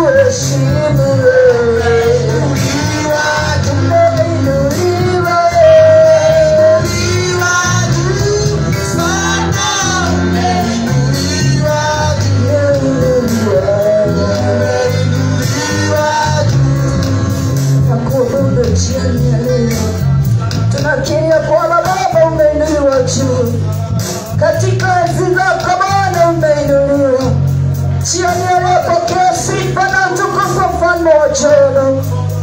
tunakuheshimu wewe. Umeinuliwa, Nakuabudu jioni ya leo. Tunakiria kwamba Baba umeinuliwa juu katika enzi zako Bwana umeinuliwa. Jioni ya leo pokea sifa na utukufu mfalme wa ajabu.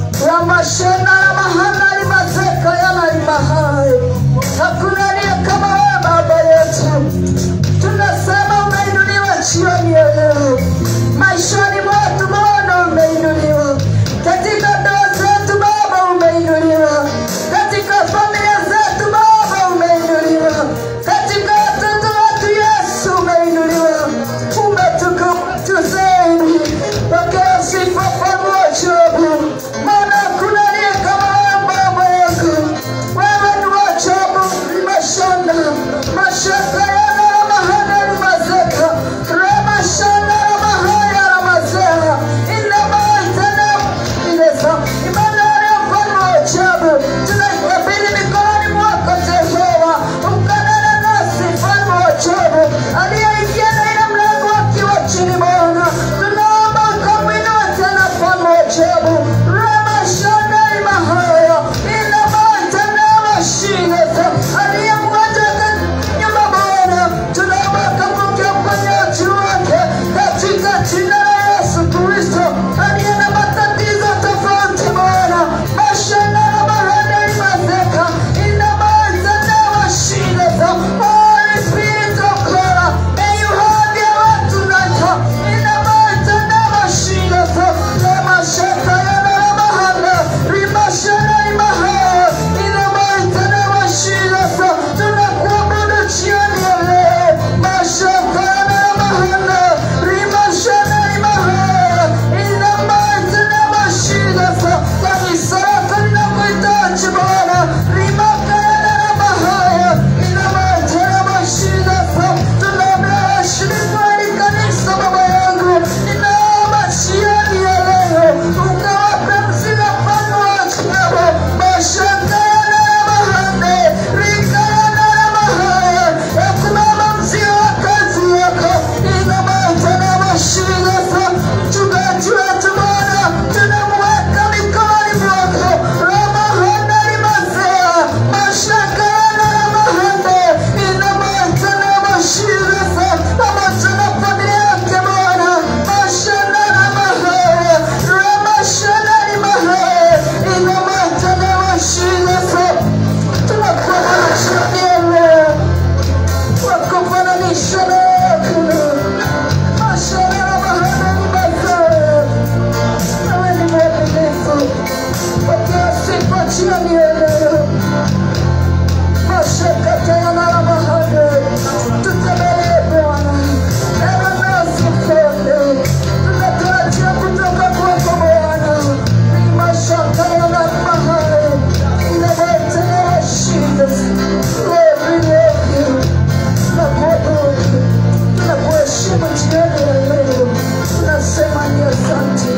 Ramashena ya mahana limazeka yana limahai. Hakuna aliye kama wewe Baba yetu. Tunasema umeinuliwa jioni ya leo. Maishani mwetu Bwana umeinuliwa. Katika ndoa zetu Baba umeinuliwa. Katika familia zetu Baba umeinuliwa. Katika watoto wetu Yesu umeinuliwa. Umetukuka zaidi. Pokea sifa mfalme wa ajabu. Maana hakuna aliye kama wewe Baba yangu. Wewe ni wa ajabu, ni mashanda. Mashaka yana na mahana ni mazeka. Rema shanda na mahaya na mazea. Ina maitana ineza. Imani ya mfalme wa ajabu. Tunaikabidhi mikononi mwako Jehova. Ukanena nasi mfalme wa ajabu. Aliyeingia na ile mlango akiwa chini Bwana. Tunaomba ukamwinue tena mfalme wa ajabu. Rema shanda ni mahaya. Ina maitana mashineza. Aliyemwacha nyuma Bwana. Tunaomba ukamwokea uponyaji wake katika jina la Yesu Kristo aliye na matatizo tofauti Bwana. Mashana na mahana imazeka. Ina maitana mashineza. Holy Spirit of God, may you have your way tonight. Ina maitana mashineza. Lema shaka yana na mahana. Rimashana imahaya. Ina maitana mashineza. Tunakuabudu jioni ya leo. Mashaka yana na mahana. Rimashana imahaya. Ina maitana mashineza. Kanisa lako linakuhitaji Bwana. Rimaka yana na mahaya. Ina maitana mashineza. Tunaombea washirika wa hili kanisa Baba yangu. Ninaomba jioni ya leo ukawape mzigo mfano wa ajabu. Mashaka yana na mahane. Rika yana na mahaya. Ya kubeba mzigo wa kazi yako. Ina maitana mashineza. Mchungaji wetu Bwana, tunamweka mikononi mwako. Ramahana limazea. Mashaka yana na mahane. Ina maitana mashineza. Pamoja na familia yake Bwana. Mashana na mahaya. Ramashana ni mahaya. Ina maitana mashineza. Tunakuabudu jioni ya leo. Wakufananisha na hakuna. Mashana na mahana ni mazaya. Wewe ni mwaminifu. Pokea sifa jioni ya leo. Mashaka tena na mahana. Tutembelee Bwana. Ewe nasi mfalme. Tunatarajia kutoka kwako Bwana. Ni mashaka yana mahana. Inawaletea shida. Lord, we love you. Tunakuabudu. Tunakuheshimu jioni ya leo. Tunasema ni asante.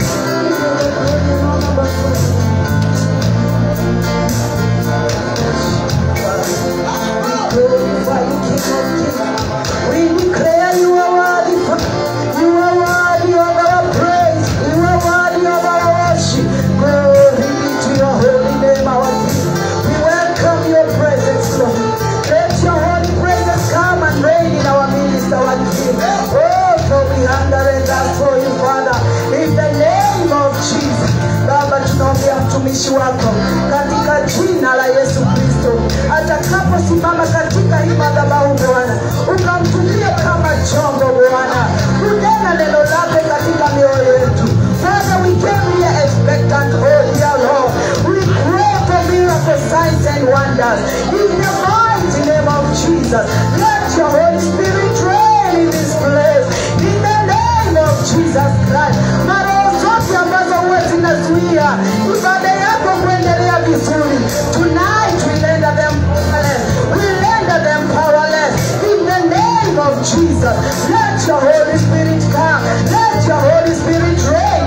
Glorify you, King of Kings. We declare you are worthy. You are worthy of our praise. You are worthy of our worship. Glory be to your holy name, our King. We welcome your presence, Lord. Let your holy presence come and reign in our midst, our King. Oh, for we hunger and thirst for you, Father. In the name of Jesus. Baba, tunaombea mtumishi wako katika jina la Yesu Kristo, atakaposimama katika hii madhabahu Bwana, ukamtumie kama chombo Bwana, kunena neno lake katika mioyo yetu. Father, we came here expectant, oh dear Lord. We pray for miracle signs and wonders. In the mighty name of Jesus, let your Holy Spirit reign in this place. In the name of Jesus Christ. Maroho zote ambazo huwa zinazuia ibada yako kuendelea vizuri. Tonight we render them powerless. We render them powerless. In the name of Jesus, let your Holy Spirit come. Let your Holy Spirit reign.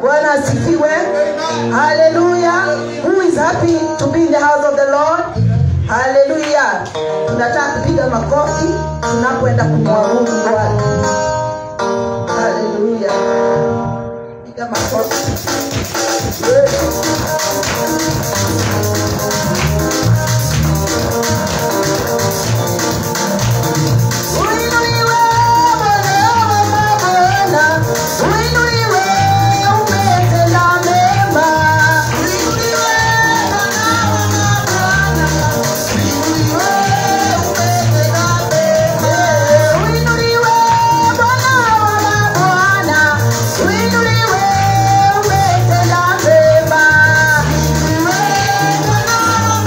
bwana asifiwe haleluya who is happy to be in the house of the lord haleluya tunataka kupiga makofi tunapoenda kumwabudu bwana haleluya piga makofi Uinuliwe Bwana wa mabwana, uinuliwe umetenda mema. Uinuliwe Bwana wa mabwana, uinuliwe umetenda mema. Uinuliwe Bwana wa mabwana, uinuliwe umetenda mema. Uinuliwe Bwana wa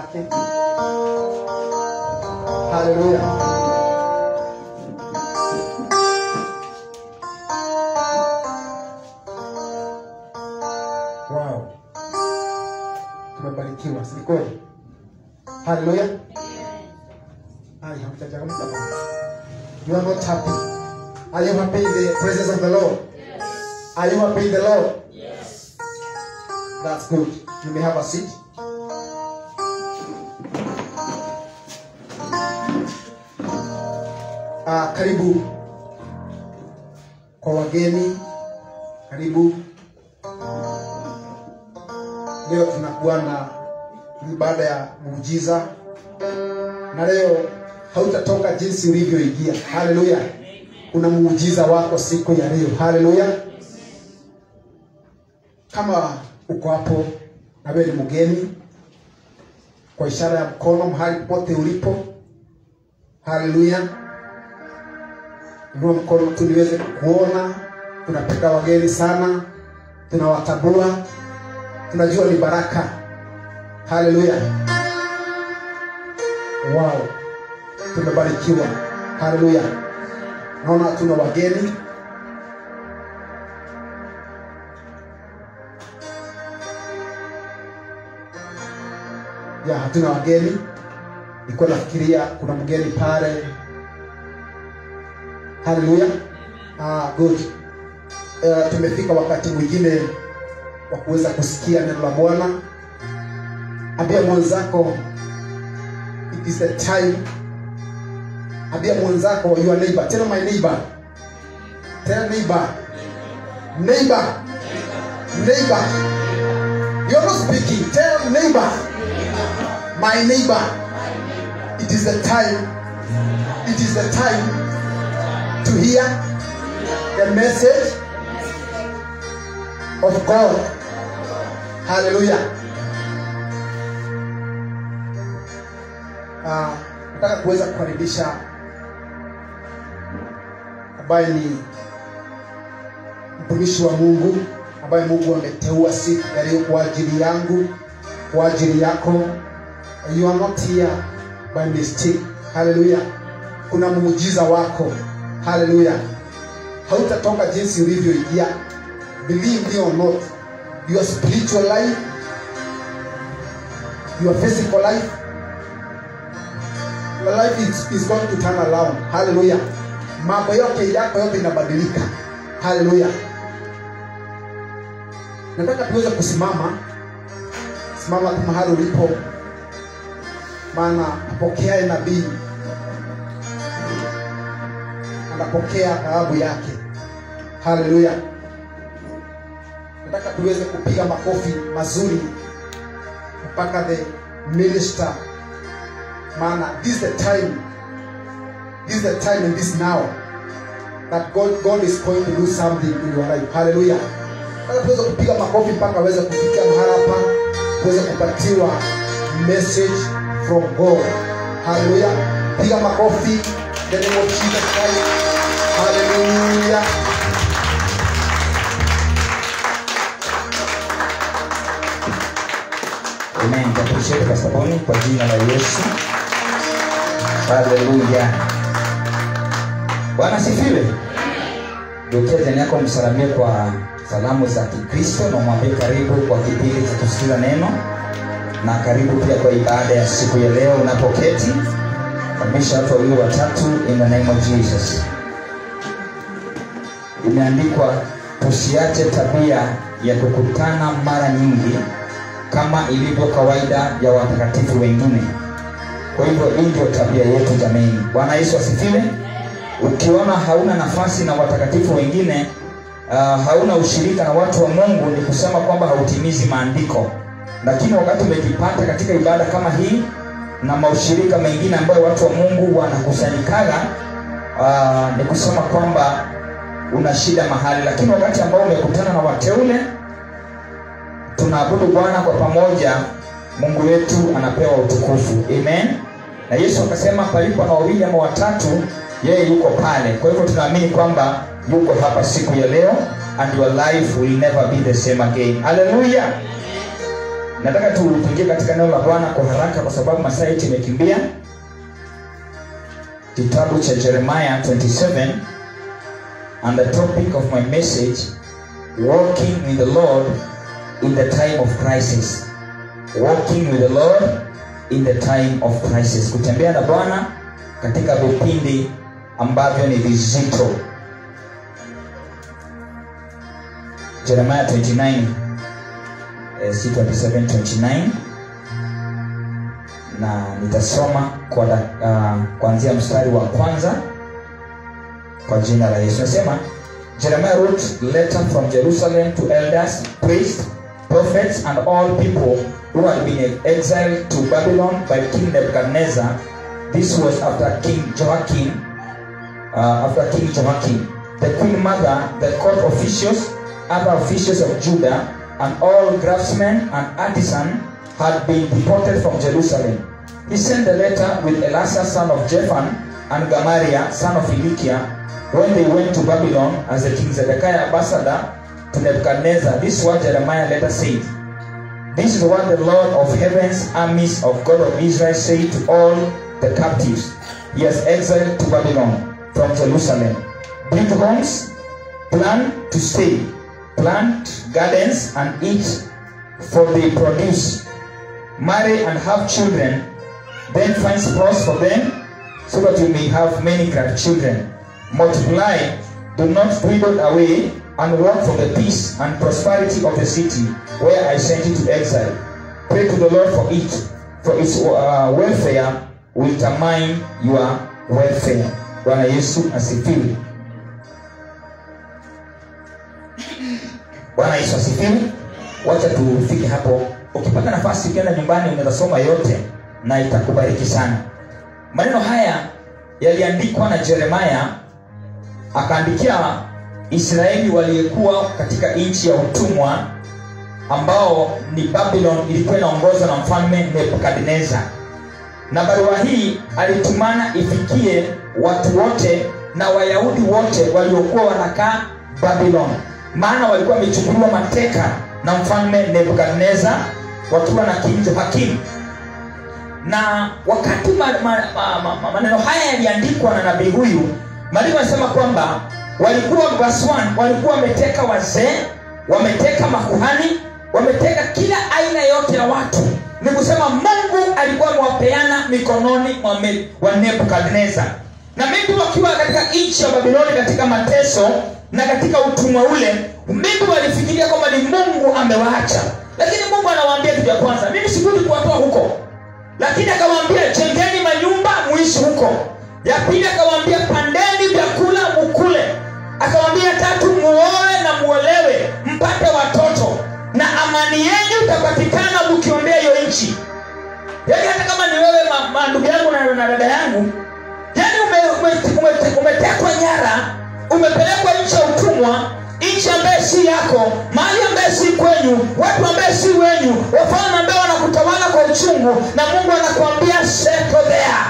yake haleluya wow tumebarikiwa si kweli haleluya ai hamjachangamka bwana you are not happy are you happy in the presence of the lord are you happy in the lord that's good you may have a seat Ah, karibu kwa wageni karibu leo tunakuwa na ibada ya muujiza na leo hautatoka jinsi ulivyoingia haleluya kuna muujiza wako siku ya leo haleluya kama uko hapo na wewe ni mgeni kwa ishara ya mkono mahali pote ulipo haleluya inua mkono tu niweze kukuona tunapenda wageni sana tunawatambua tunajua ni baraka haleluya wow tumebarikiwa haleluya naona hatuna wageni ya hatuna wageni nilikuwa nafikiria kuna mgeni pale haleluya ah, good uh, tumefika wakati mwingine wa kuweza kusikia neno la bwana ambia mwenzako it is the time ambia mwenzako your neighbor tell my neighbor tell neighbor neighbor neighbor you're not speaking tell neighbor my neighbor it is the time it is the time to hear the message of God. Hallelujah. Ah, nataka kuweza kukaribisha ambaye ni mtumishi wa Mungu ambaye Mungu ameteua siku ya leo kwa ajili yangu, kwa ajili yako. You are not here by mistake. Hallelujah. Kuna muujiza wako. Hallelujah. Hautatoka jinsi ulivyoingia. Believe me or not, your spiritual life, your physical life, your life is, is going to turn around. Hallelujah. Mambo yote yako yote inabadilika. Hallelujah. Nataka tuweze kusimama, simama tu mahali ulipo, maana apokeaye nabii anapokea thawabu yake. Haleluya! Nataka tuweze kupiga makofi mazuri mpaka the minister, maana this is the time, this is the time and this now that God, God is going to do something in your life. Haleluya! Nataka tuweze kupiga makofi mpaka aweze kufikia mahali hapa, tuweze kupatiwa message from God. Haleluya! Piga makofi in the name of Jesus Christ. Hallelujah. Amen. Appreciate Pastor Boni kwa jina la Yesu. Haleluya. Bwana sifiwe. Geukia jirani yako msalamie kwa salamu za Kikristo na mwambie karibu kwa kipindi cha kusikiza neno na karibu pia kwa ibada ya siku ya leo unapoketi. Kamisha watu wawili watatu in the name of Jesus. Imeandikwa tusiache tabia ya kukutana mara nyingi kama ilivyo kawaida ya watakatifu wengine. Kwa hivyo hii ndio tabia yetu jamani. Bwana Yesu asifiwe. Ukiona hauna nafasi na watakatifu wengine, uh, hauna ushirika na watu wa Mungu, ni kusema kwamba hautimizi maandiko. Lakini wakati umejipata katika ibada kama hii na maushirika mengine ambayo watu wa Mungu wanakusanyikaga, uh, ni kusema kwamba una shida mahali. Lakini wakati ambao umekutana na wateule tunaabudu Bwana kwa pamoja, Mungu wetu anapewa utukufu. Amen. Na Yesu akasema palipo na wawili ama watatu, yeye yuko pale. Kwa hivyo tunaamini kwamba yuko hapa siku ya leo and your life will never be the same again. Hallelujah. nataka tu tuingie katika neno la bwana kwa haraka kwa sababu masaa yetu imekimbia kitabu cha jeremiah 27 and the topic of my message walking with the lord in the time of crisis walking with the lord in the time of crisis kutembea na bwana katika vipindi ambavyo ni vizito jeremiah 29 eh, si 27 29 na nitasoma kwa uh, kuanzia mstari wa kwanza kwa jina la yesu nasema jeremiah wrote letter from jerusalem to elders priests prophets and all people who had been exiled to babylon by king nebuchadnezzar this was after king joachim uh, after king joachim the queen mother the court officials other officials of judah and all craftsmen and artisans had been deported from jerusalem he sent the letter with Elasah son of Japhan and Gamaliel son of Hilkiah when they went to Babylon as the king Zedekiah ambassador to Nebuchadnezzar. This is what Jeremiah later said. This is what the Lord of heaven's armies of God of Israel said to all the captives he has exiled to Babylon from Jerusalem. Build homes, plan to stay, plant gardens and eat for they produce. Marry and have children, then find spouse for them, so that you may have many grandchildren. Multiply, do not dwindle away, and work for the peace and prosperity of the city where I sent you to exile. Pray to the Lord for it, for its uh, welfare will determine your welfare. Bwana Yesu asifiwe. Bwana Yesu asifiwe. Wacha tufike hapo. Ukipata nafasi ukienda nyumbani, unaweza soma yote na itakubariki sana. Maneno haya yaliandikwa na Jeremiah, akaandikia Israeli waliyekuwa katika nchi ya utumwa ambao ni Babylon ilikuwa inaongozwa na mfalme Nebukadnezar. Na barua hii alitumana ifikie watu wote na Wayahudi wote waliokuwa wanakaa Babylon, maana walikuwa wamechukuliwa mateka na mfalme Nebukadnezar wakiwa na king Joakim. Na wakati ma, ma, ma, ma, ma, maneno haya yaliandikwa na nabii huyu, maandiko yanasema kwamba walikuwa verse 1 walikuwa wameteka wazee wameteka makuhani wameteka kila aina yote ya watu ni kusema mungu alikuwa amewapeana mikononi mwa me- wa nebukadnezar na maybe wakiwa katika nchi ya babiloni katika mateso na katika utumwa ule maybe walifikiria kwamba ni mungu amewaacha lakini mungu anawaambia kitu ya kwanza mimi sikuji kuwatoa huko lakini akawaambia jengeni manyumba muishi huko ya pili akawaambia pandeni vyakula mukule akawaambia tatu muoe na muolewe mpate watoto na amani yenyu itapatikana mkiombea hiyo nchi yaani hata kama ni wewe ma- ma- ndugu yangu na, na dada yangu yaani ume, ume, ume, umetekwa nyara umepelekwa nchi ya utumwa nchi ambaye si yako mahali ambaye si kwenyu watu ambaye si wenyu wafalme ambaye wanakutawala kwa uchungu na mungu anakuambia settle there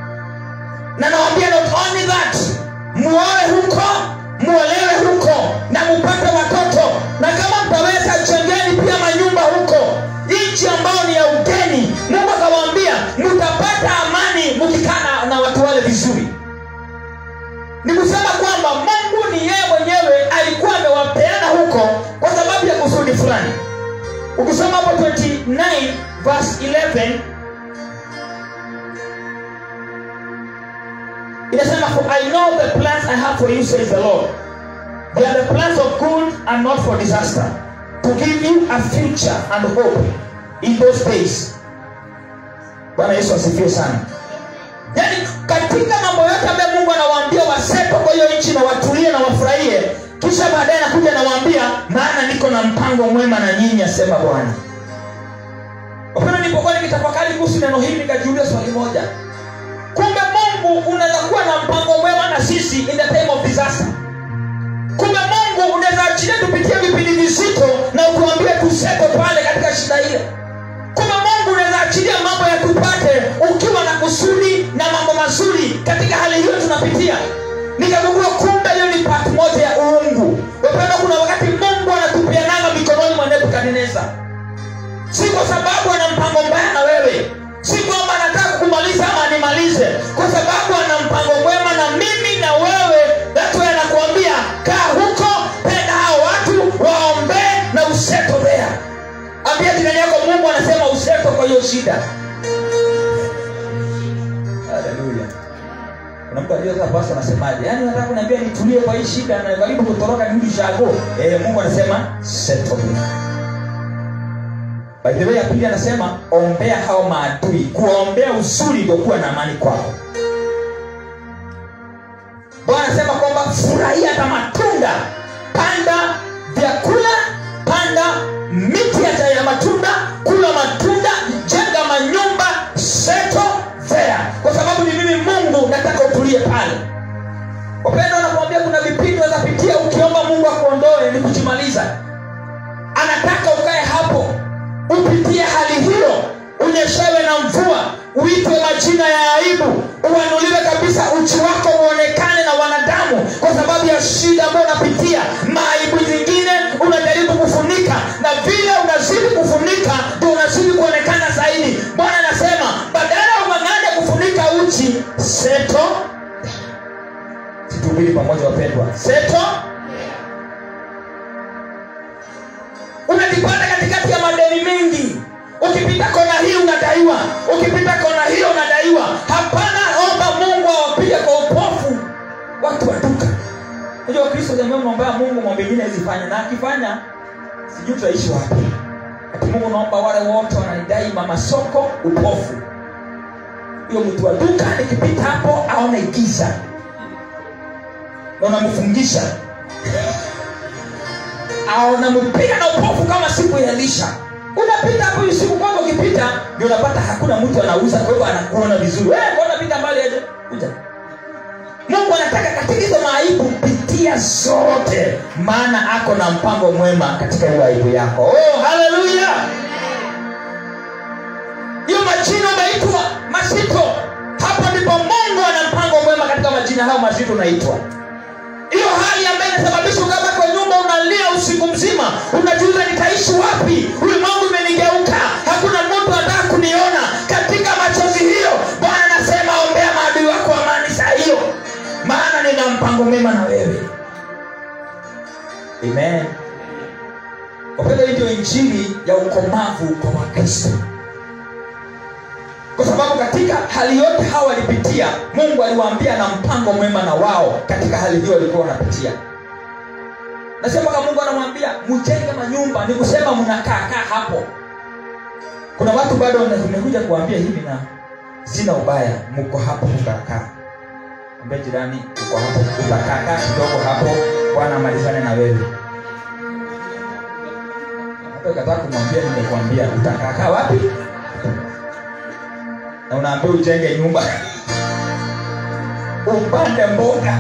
na nawambia not only that muoe huko muolewe huko na mupate watoto na kama mtaweza jengeni pia manyumba huko nchi ambayo ni ya ugeni mungu akawaambia mtapata amani mkikaa na- na watu wale vizuri ni kusema kwamba mungu ni yeye mwenyewe alikuwa amewapeana huko kwa sababu ya kusudi fulani ukisoma hapo 29 verse 11 inasema for i know the plans i have for you says the lord they are the plans of good and not for disaster to give you a future and hope in those days bwana yesu asifiwe sana yaani katika mambo yote ambayo mungu anawaambia waseto kwa hiyo nchi na watulie na wafurahie kisha baadaye anakuja anawaambia maana niko na mpango mwema na nyinyi asema bwana wapenda nilipokuwa nikitafakari kuhusu neno hili nikajiulia swali moja kumbe mungu unaweza kuwa na mpango mwema na sisi in the time of disaster kumbe mungu unaweza achilia tupitie vipindi vizito na ukuambie tuseto pale katika shida ile kumbe mungu unaweza achilia mambo ya tupate ukiwa na kusudi na mambo mazuri katika hali hiyo tunapitia nikagundua kumbe hiyo ni part moja ya uungu wapenda kuna wakati mungu anatupiananga mikononi mwa nebukadnezar si kwa sababu shida haleluya kuna mtu ajua sasa basi anasemaje yaani nataka kuniambia nitulie kwa hii shida na karibu kutoroka nirudi shago eh, mungu anasema settle me by the way ya pili anasema ombea hao maadui kuwaombea uzuri ndio kuwa na amani kwao bwana anasema kwamba furahia hata matunda panda vyakula panda miti hata ya matunda kula matunda jenga manyumba seto there kwa sababu ni mimi mungu nataka utulie pale wapendo anakuambia kuna vipindi unazapitia ukiomba mungu akuondoe ni kujimaliza anataka ukae hapo upitie hali hiyo unyeshewe na mvua uitwe majina ya aibu uanuliwe kabisa uchi wako uonekane na wanadamu kwa sababu ya shida ambayo unapitia maaibu zingine unajaribu kufunika na vile unazidi kufunika ndio unazidi kuonekana zaidi bwana anasema badala ya ung'ang'ane kufunika uchi seto situmbili pamoja wapendwa seto unajipata katikati ya madeni mengi ukipita kona hii unadaiwa ukipita kona hiyo unadaiwa hapana omba mungu awapige kwa upofu watu wa duka unajua kristo jamii unaombea mungu mambo mengine azifanya na akifanya sijui tutaishi wapi ati mungu naomba wale wote wananidai mama soko upofu hiyo mtu wa duka nikipita hapo aone giza na unamfungisha unampiga na upofu kama siku ya lisha unapita hapo usiku kwanza ukipita ndio unapata hakuna mtu anauza kwa hivyo anakuona vizuri wewe mbona pita mbali aje kuja mungu anataka katika hizo maaibu pitia zote maana ako na mpango mwema katika hiyo aibu yako oh haleluya hiyo majina umeitwa mazito hapo ndipo mungu ana mpango mwema katika majina hayo mazito unaitwa hiyo hali ambayo inasababisha ukaba kwa nyumba unalia usiku mzima unajiuza nitaishi wapi ulimwengu imenigeuka hakuna mtu anataka kuniona katika machozi hiyo bwana anasema ombea maadui wako amani saa hiyo maana nina mpango mema na wewe amen wapenda hii ndio injili ya ukomavu kwa wakristo kwa sababu katika hali yote hawa walipitia mungu aliwaambia na mpango mwema na wao katika hali hiyo walikuwa wanapitia nasema kama mungu anamwambia mjenge manyumba ni kusema mnakaakaa hapo kuna watu bado umekuja kuambia hivi na sina ubaya mko hapo mkakaa ambia jirani uko hapo utakaakaa kidogo hapo bwana amalizane na wewe hata kataa kumwambia nimekuambia utakaakaa wapi na unaambia ujenge nyumba upande mboga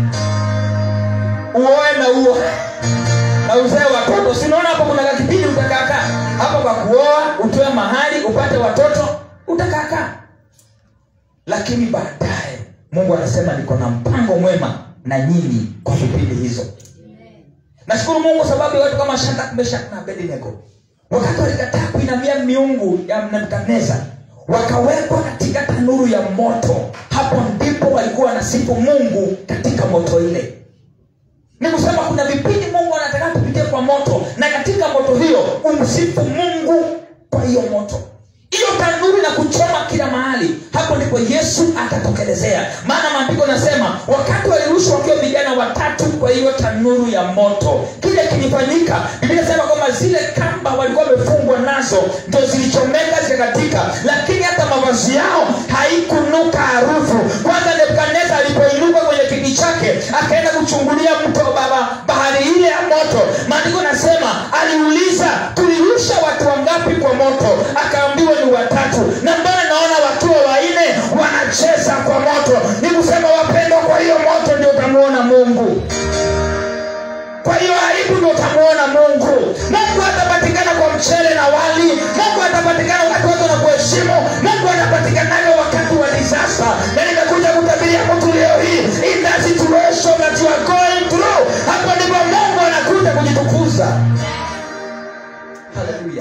uoe na uo na uzae watoto sinaona hapo kuna kakipindi utakaakaa hapo kwa kuoa utoe mahali upate watoto utakaakaa lakini baadaye mungu anasema niko na mpango mwema na nyinyi kwa vipindi hizo nashukuru mungu sababu ya watu kama shadak meshak na abednego wakati walikataa kuinamia miungu ya nebukadneza wakawekwa katika tanuru ya moto hapo ndipo walikuwa wanasifu mungu katika moto ile ni kusema kuna vipindi mungu anataka tupitie kwa moto na katika moto hiyo umsifu mungu kwa hiyo moto hiyo tanuru na kuchoma kila mahali hapo ndipo yesu atatokelezea maana maandiko nasema wakati walirushwa wakiwa vijana watatu kwa hiyo tanuru ya moto kile kilifanyika biblia nasema kwamba zile kamba walikuwa wamefungwa nazo ndo zilichomeka zikakatika lakini hata mavazi yao haikunuka harufu kwanza nebukadneza alipoinuka kwenye kiti chake akaenda kuchungulia mto baba bahari ile ya moto maandiko nasema aliuliza tulirusha watu wangapi kwa moto akaambiwa ni watatu na mbona naona wakiwa waine wanacheza kwa moto ni kusema wapendwa kwa hiyo moto ndio utamuona mungu kwa hiyo aibu ndio utamuona mungu mungu atapatikana kwa mchele na wali mungu atapatikana wakati watu wanakuheshimu mungu atapatikanaga wakati wa disasa na nimekuja kutabiria mtu leo hii in that situation that you are going through hapo ndipo mungu anakuja kujitukuza haleluya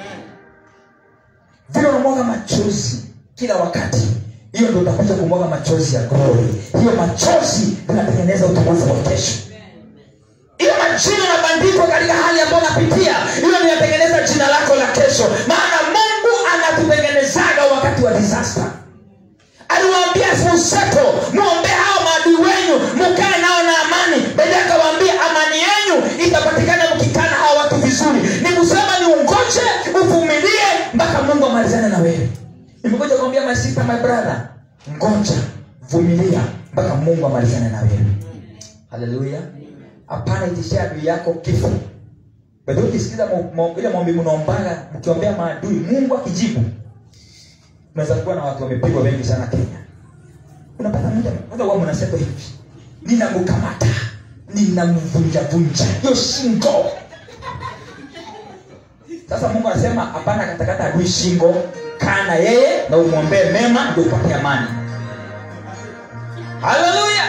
vile unamwaga machozi kila wakati hiyo ndio utakuja kumwaga machozi ya glory hiyo machozi inatengeneza utukufu wa kesho hiyo majina yanabandikwa katika hali ambayo unapitia hiyo inatengeneza jina lako la kesho maana mungu anatutengenezea disaster aliwaambia useto muombe hao maadui wenyu mukae nao na amani baadaye akawaambia amani yenyu itapatikana mkikana hao watu vizuri ni kusema ni ungoje uvumilie mpaka mungu amalizane na wewe nimekuja kuambia my sister my brother ngoja vumilia mpaka mungu amalizane na wewe haleluya hapana itishia adui yako kifo bado ukisikiza mo- mo- ile maombi mnaombaga mkiombea maadui mungu akijibu unaweza kuwa na watu wamepigwa wengi sana kenya unapata mmoja kwanza huwa mnasema hivi ninamkamata ninamvunjavunja hiyo shingo sasa mungu anasema hapana katakata adui shingo kaa na yeye na umwombee mema ndio upate amani haleluya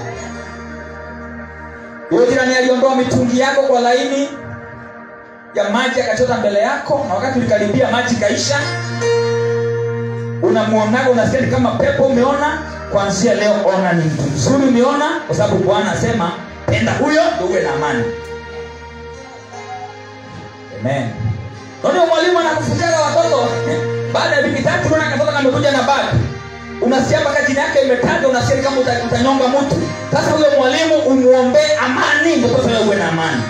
huyo jirani aliondoa mitungi yako kwa laini ya maji akachota mbele yako na wakati ulikaribia maji kaisha unamwonaga unasikia ni kama pepo umeona kuanzia leo ona ni mtu mzuri umeona kwa sababu bwana asema penda huyo ndio uwe na amani amen ndio mwalimu anakufunzaga watoto baada ya wiki tatu unaona katoto kamekuja na bag unasikia mpaka jina yake imetaja unasikia ni kama uta- utanyonga mtu sasa huyo mwalimu umwombee amani ndio mtoto yeye uwe na amani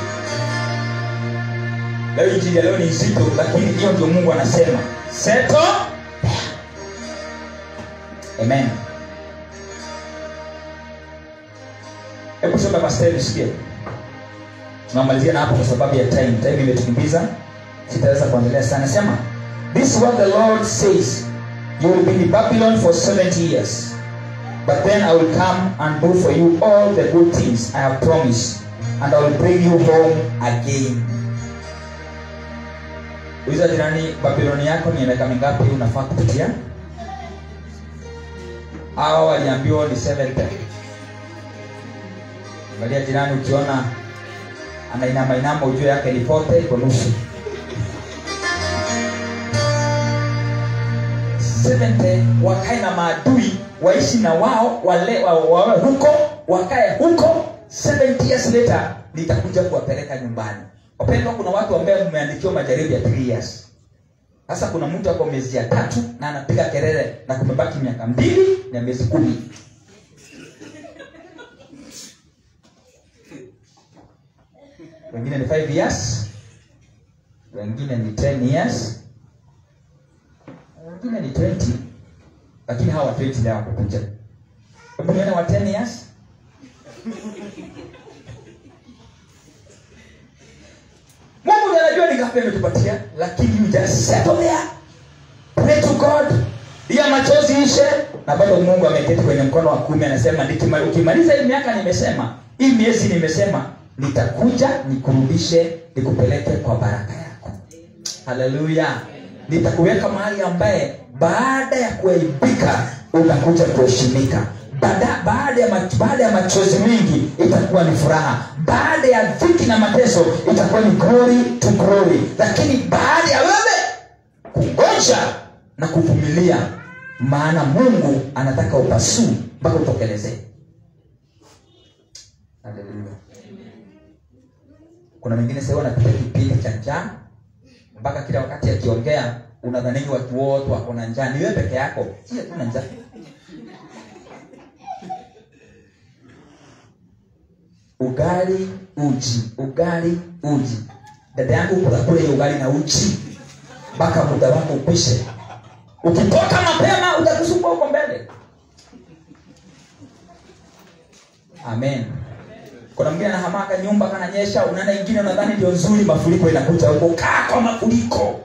leo injili ya leo ni nzito lakini hiyo ndio mungu anasema seto amen hebu soma mastari usikie tunamalizia na hapo kwa sababu ya time time imetukimbiza sitaweza kuendelea sana sema this is what the lord says you will be in babylon for 70 years but then i will come and do for you all the good things i have promised and i will bring you home again uliza jirani babiloni yako ni miaka mingapi unafaa kupitia hawa waliambiwa ni 70 angalia jirani ukiona anainama inama ujue yake ni pote iko nusu 70 wakae na maadui waishi na wao wale wa- wawe huko wakae huko 70 years later nitakuja kuwapeleka nyumbani wapendwa kuna watu ambaye mmeandikiwa majaribu ya 3 years sasa kuna mtu ako miezi ya tatu na anapiga kelele na kumebaki miaka mbili na miezi kumi wengine ni 5 years wengine ni 10 years wengine ni 20 lakini hawa 20 leo wakukuja hebu nione wa 10 years mungu ndiye anajua ni ngapi ametupatia lakini you just settle there pray to god iya machozi ishe na bado mungu ameketi kwenye mkono wa kumi anasema "Nikima- ukimaliza hii miaka nimesema hii miezi nimesema nitakuja nikurudishe nikupeleke kwa baraka yako haleluya nitakuweka mahali ambaye baada ya kuaibika utakuja kuheshimika baada, baada, ya mach, baada ya machozi mengi itakuwa ni furaha baada ya dhiki na mateso itakuwa ni glory to glory lakini baada ya wewe kungoja na kuvumilia maana mungu anataka upasuu mpaka utokelezee Haleluya. kuna wengine sahii wanapitia kipindi cha njaa mpaka kila wakati akiongea unadhanini watu wote wako na njaa ni wewe peke yako si hatuna njaa ugali uji ugali uji dada yangu kula hiyo ugali na uji mpaka muda wako ukwishe ukitoka mapema utakusumbua huko mbele amen kuna mwingine anahamaka nyumba kananyesha unaenda ingine unadhani ndio nzuri mafuriko inakuja huko kaa kwa mafuriko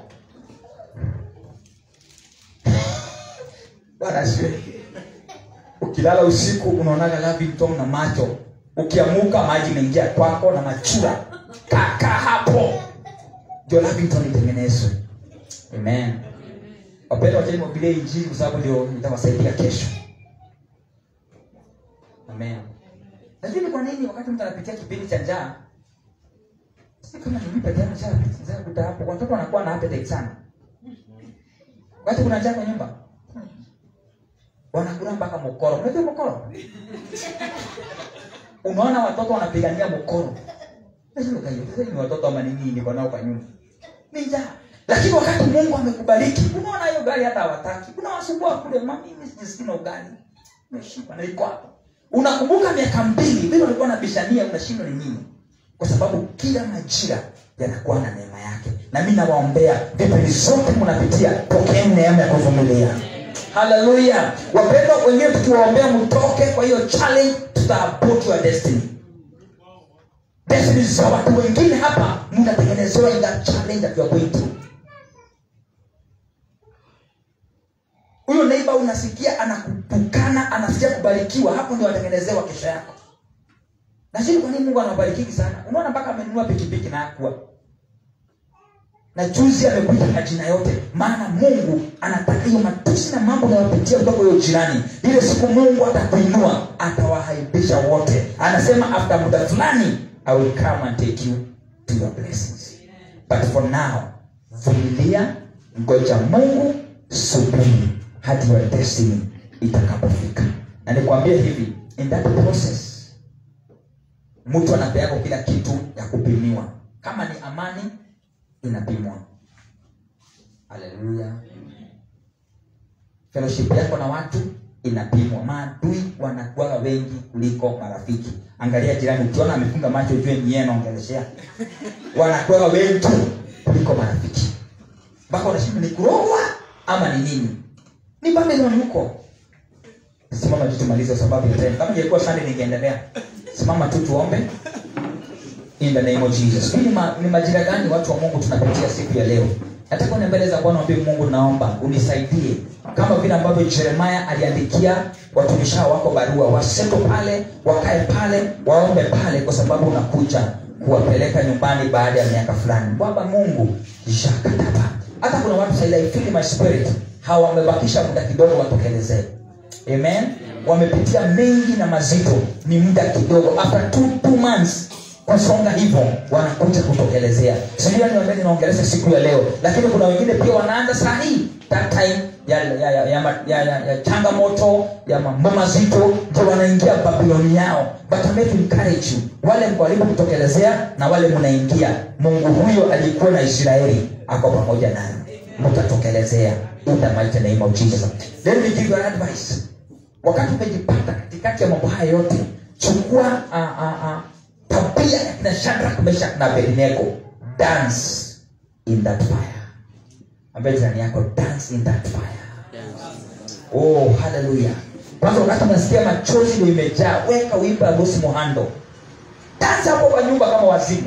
bwana asifiwe ukilala usiku unaonaga lavington na macho ukiamuka maji imeingia kwako na machura kaka hapo ndio lavington itengenezwe amen wapenda wacheni mwabirie injili kwa sababu ndio itawasaidia kesho amen lakini kwa nini wakati mtu anapitia kipindi cha njaa si kama ni mimi peke yangu njaa njaa kuta hapo watoto wanakuwa na appetite sana wakati kuna njaa kwa nyumba wanakula mpaka mokoro unajua mokoro unaona watoto wanapigania mokoro Nasema, "Kai, sasa ni watoto ama nini niko nao kwa nyumba ni njaa lakini wakati mungu amekubariki unaona hiyo gari hata hawataki unawasumbua kule "Ma, mimi sijisikii na ugali umeshiba na iko hapo unakumbuka miaka mbili vile ulikuwa nabishania unashindwa ni nini kwa sababu kila majira yanakuwa na neema yake na mi nawaombea vipindi zote mnapitia pokeeni neema ya kuvumilia haleluya wapendwa wengine tukiwaombea mtoke kwa hiyo challenge tutaabort your destiny destiny za watu wengine hapa mnatengenezewa in that challenge that you are going through huyo neiba unasikia anakutukana anasikia kubarikiwa hapo ndio watengenezewa kesho yako lakini kwa nini mungu anabarikiki sana unaona mpaka amenunua pikipiki na akua na juzi amekuita majina yote maana mungu anataka hiyo matusi na mambo unayopitia kutoka huyo jirani ile siku mungu atakuinua atawahaibisha wote anasema after muda fulani i will come and take you to your blessings but for now vumilia ngoja mungu subiri hadi your destiny itakapofika na nikwambie hivi in that process mtu anapeako kila kitu ya kupimiwa kama ni amani inapimwa haleluya fellowship yako na watu inapimwa maadui wanakuwaga wengi kuliko marafiki angalia jirani ukiona amefunga macho ujue ni yeye anaongeleshea wanakuwaga wengi kuliko marafiki mpaka unashinda ni kurogwa ama ni nini ni babeloni huko simama tu tumalize kwa sababu ya time kama ingekuwa sunday ningeendelea simama tu tuombe in the name of jesus Hii ni, ma, ni majira gani watu wa mungu tunapitia siku ya leo nataka uende mbele za bwana wambie mungu naomba unisaidie kama vile ambavyo jeremaya aliandikia watumishi hao wako barua waseto pale wakae pale waombe pale kwa sababu unakuja kuwapeleka nyumbani baada ya miaka fulani baba mungu jakataba hata kuna watu saili I feel in my spirit hawa wamebakisha muda kidogo watokelezee amen wamepitia mengi na mazito ni muda kidogo after two, two months kusonga hivyo wanakuja kutokelezea sijua ni wambeni naongelesha siku ya leo lakini kuna wengine pia wanaanza saa hii that time ya, ya, ya, ya, ma- ya, ya, ya changamoto ya mambo mazito ndio wanaingia babiloni yao but I'm here to encourage you wale walipo kutokelezea na wale mnaingia mungu huyo alikuwa na israeli ako pamoja nayo mtatokelezea in the mighty name of jesus let me give you an advice wakati umejipata katikati ya mambo haya yote chukua uh, uh, uh, tabia ya kina shadrak meshak na abednego dance in that fire ambaye jirani yako dance in that fire oh haleluya kwanza wakati unasikia machozi ndio imejaa weka wimbo ya bosi mohando dance hapo kwa nyumba kama wazimu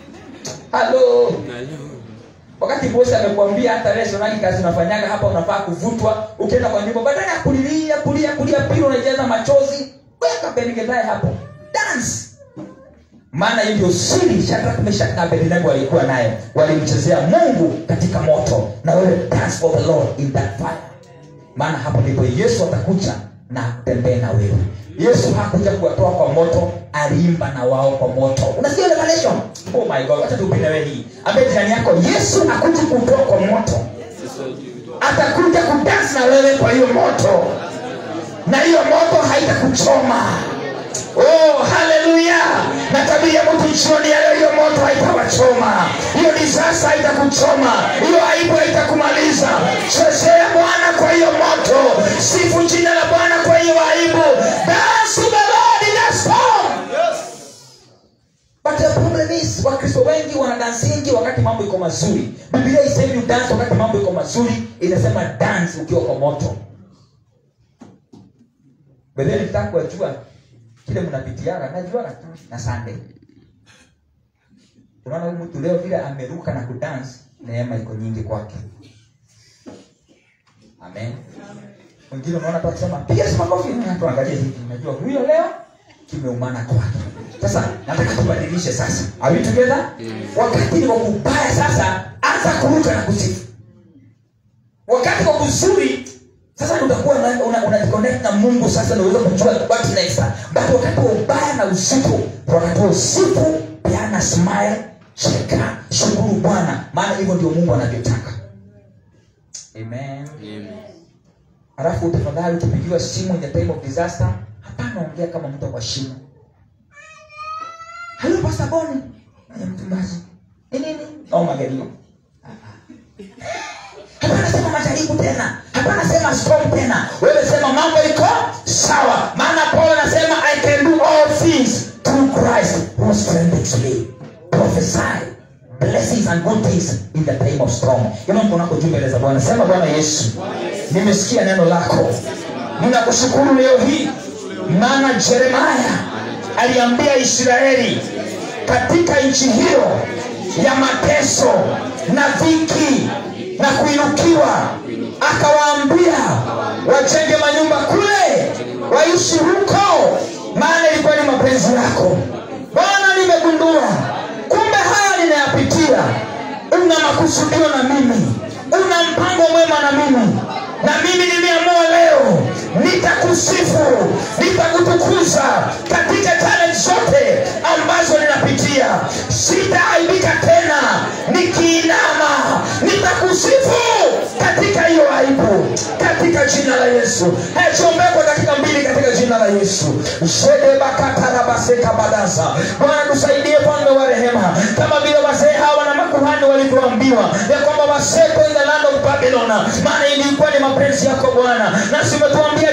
halo wakati bosi amekwambia hata wewe sionagi kazi unafanyaga hapa unafaa kuvutwa ukienda kwa nyumba badala ya kulilia kulia kulia pili unajaza machozi weka benigedhae hapo dance maana hiyo ndio siri shadrak meshak na abednego walikuwa nayo walimchezea mungu katika moto na wewe dance for the lord in that fire maana hapo ndipo yesu atakuja na atembee na wewe yesu hakuja kuwatoa kwa moto aliimba na wao kwa moto unasikia revelation oh my god wacha tupinde wewe hii ambaye jirani yako yesu akuja kutoa kwa moto atakuja kudansi na wewe kwa hiyo moto na hiyo moto haitakuchoma oh haleluya na tabia mtu jioni ya leo hiyo moto haitawachoma hiyo disasa haitakuchoma hiyo aibu haitakumaliza chezea bwana kwa hiyo moto sifu jina la bwana kwa hiyo aibu dance to the Lord in that storm But the problem is wakristo wengi wanadansingi wakati mambo iko mazuri biblia isemi dance wakati mambo iko mazuri inasema dance ukiwa kwa moto bedheni nitaka kuwajua kile mnapitiaga najuaga tu na sunday unaona huyu mtu leo vile ameruka na kudance neema iko nyingi kwake amen wengine unaona tu akisema piga si makofi na tuangalie hivi unajua huyo leo kimeumana kwake sasa nataka tubadilishe sasa are we together wakati ni wa kubaya sasa anza kuruka na kusifu wakati wa kuzuri sasa ndio utakuwa una, una, una connect na mungu sasa ndio uweze kujua what next but wakati wa ubaya na usiku wakati wa usiku peana smile cheka shukuru bwana maana hivyo ndio mungu anavyotaka amen alafu tafadhali ukipigiwa simu in the time of disaster hapana ongea kama mtu kwa shimo halo pastor boni Eh, mchungaji ni nini au magelio hapana sema majaribu tena hapana sema storm tena wewe sema mambo iko sawa maana paulo anasema i can do all things through christ who strengthens me prophesy blessings and good things in the time of storm ima mkonako juu mbele za bwana sema bwana yesu nimesikia neno lako ninakushukuru leo hii maana jeremaya aliambia israeli katika nchi hiyo ya mateso na dhiki na kuinukiwa akawaambia wajenge manyumba kule waishi huko maana ilikuwa ni mapenzi yako bwana nimegundua kumbe haya ninayapitia una makusudio na mimi una mpango mwema na mimi na mimi nimeamua leo nitakusifu nitakutukuza katika talent zote ambazo ninapitia sitaaibika tena nikiinama nitakusifu katika hiyo aibu katika jina la yesu hechombee kwa dakika mbili katika jina la yesu shedebakatarabasekabadasa bwana tusaidie mfalme wa rehema kama vile wazee hawa na makuhani walivyoambiwa ya kwamba waseko in the land of babylon maana ilikuwa ni mapenzi yako bwana nasi umetuambia